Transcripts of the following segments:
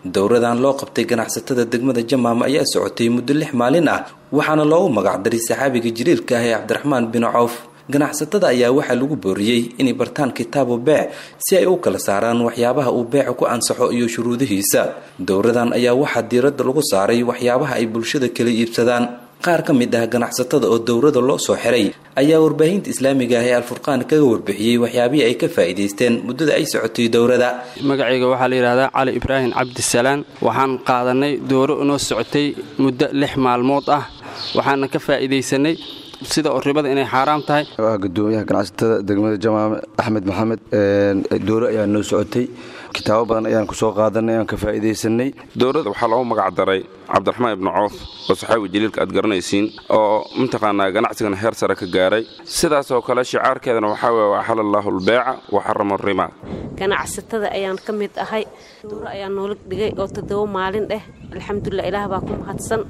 dowradan loo qabtay ganacsatada degmada jamaama ayaa socotay muddo lix maalin ah waxaana loogu magacdaray saxaabiga jiriilka ah ee cabdiraxmaan bin cawf ganacsatada ayaa waxaa lagu booriyey inay bartaan kitaabu beec si ay u kala saaraan waxyaabaha uu beecu ku ansaxo iyo shuruudihiisa dowradan ayaa waxaa diiradda lagu saaray waxyaabaha ay bulshada kala iibsadaan qaar ka mid ah ganacsatada oo dowrada loo soo xiray ayaa warbaahinta islaamiga ah ee alfurqaan kaga warbixiyey waxyaabihii ay ka faa'iidaysteen muddada ay socotay dowrada magacayga waxaa la yidhahdaa cali ibraahim cabdisalaan waxaan qaadanay dowro inoo socotay muddo lix maalmood ah waxaana ka faa'iidaysanay sida oo ribada inay xaaraam tahay waa gudoomiyaha ganacsatada degmada jamaame axmed maxamed dowro ayaa noo socotay kitaabo badan ayaan ku soo qaadanay aan ka faa'iidaysanay dowladda waxaa loogu magac daray cabdiraxmaan ibnu coof oo saxaabi jaliilka aad garanaysiin oo mataqaanaa ganacsigan heer sare ka gaaray sidaasoo kale shicaarkeedana waxaa weye waxala allaahu albeeca wa xarama rimaa ganacsatada ayaan ka mid ahay dowro ayaa noola dhigay oo toddoba maalin dheh alxamdulilah ilaah baa ku mahadsan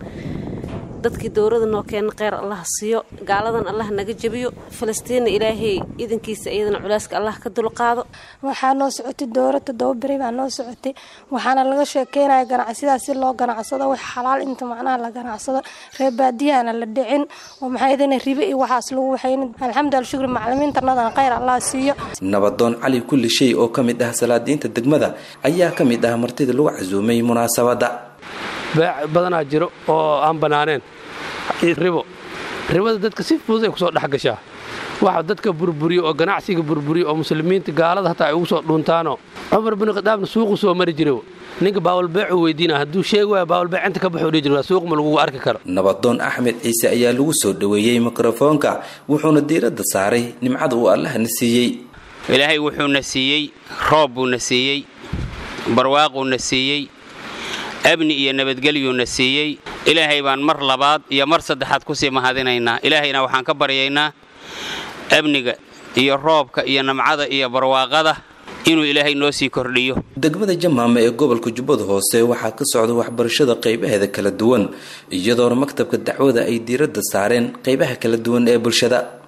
dadkii dowrada noo keena kheyr allah siiyo gaaladan allah naga jebiyo falastiinna ilaahay idankiisa iyadana culeyska allah ka dulqaado waxaa noo socotay dowro toddoba beri baa noo socotay waxaana laga sheekeynaya ganacsiyadaas si loo ganacsado wax xalaal inta macnaha la ganacsado reer baadiyahana la dhicin oo maxaydana ribe iyo waxaas lagu waxaynin alxamdulila shukri macalimiintanadana kheyr allah siiyo nabadoon cali kulli shay oo ka mid ah salaadiinta degmada ayaa ka mid ah martida lagu casuumay munaasabadda beec badanaa jiro oo aan bannaaneen ribo ribada dadka si fudud ay ku soo dhex gashaa waxa dadka burburiyo oo ganacsiga burburiyo oo muslimiinta gaalada hataa ay ugu soo dhuuntaanoo cumar bin khadaabna suuqu soo mari jira ninka baawalbeecuu weydiina hadduu sheegi waaya baawalbeec inta ka baxuu dhihi jira suuq ma lagugu arki karo nabadoon axmed ciise ayaa lagu soo dhoweeyey mikrofoonka wuxuuna diiradda saaray nimcada uu allahna siiyey ilaahay wuxuuna siiyey roob buuna siiyey barwaaquuna siiyey amni iyo nabadgelyuuna siiyey ilaahay baan mar labaad iyo mar saddexaad kusii mahadinaynaa ilaahayna waxaan ka baryaynaa amniga iyo roobka iyo namcada iyo barwaaqada inuu ilaahay noo sii kordhiyo degmada jamaama ee gobolka jubbada hoose waxaa ka socda waxbarashada qaybaheeda kala duwan iyadoona maktabka dacwada ay diiradda saareen qaybaha kala duwan ee bulshada